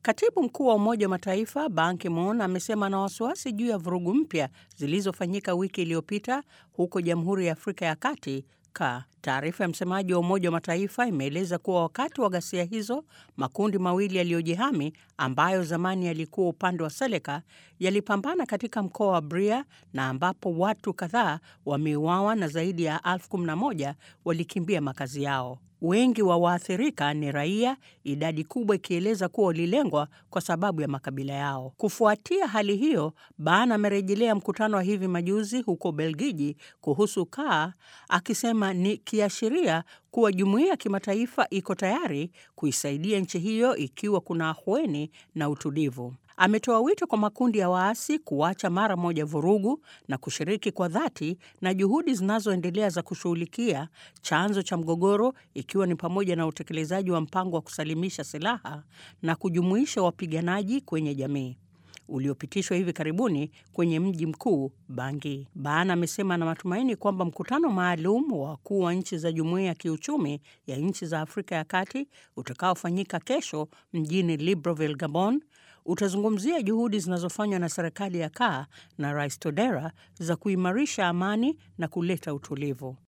Katibu mkuu wa Umoja wa Mataifa Ban Ki-moon amesema ana wasiwasi juu ya vurugu mpya zilizofanyika wiki iliyopita huko Jamhuri ya Afrika ya Kati ka Taarifa ya msemaji wa Umoja wa Mataifa imeeleza kuwa wakati wa ghasia hizo, makundi mawili yaliyojihami ambayo zamani yalikuwa upande wa Seleka yalipambana katika mkoa wa Bria na ambapo watu kadhaa wameuawa na zaidi ya elfu kumi na moja walikimbia makazi yao. Wengi wa waathirika ni raia, idadi kubwa ikieleza kuwa walilengwa kwa sababu ya makabila yao. Kufuatia hali hiyo, Ban amerejelea mkutano wa hivi majuzi huko Belgiji kuhusu kaa, akisema ni kiashiria kuwa jumuiya ya kimataifa iko tayari kuisaidia nchi hiyo ikiwa kuna ahueni na utulivu. Ametoa wito kwa makundi ya waasi kuacha mara moja vurugu na kushiriki kwa dhati na juhudi zinazoendelea za kushughulikia chanzo cha mgogoro ikiwa ni pamoja na utekelezaji wa mpango wa kusalimisha silaha na kujumuisha wapiganaji kwenye jamii uliopitishwa hivi karibuni kwenye mji mkuu Bangi. Ban amesema ana matumaini kwamba mkutano maalum wa wakuu wa nchi za jumuiya ya kiuchumi ya nchi za Afrika ya Kati utakaofanyika kesho mjini Libreville, Gabon utazungumzia juhudi zinazofanywa na serikali ya kaa na Rais Todera za kuimarisha amani na kuleta utulivu.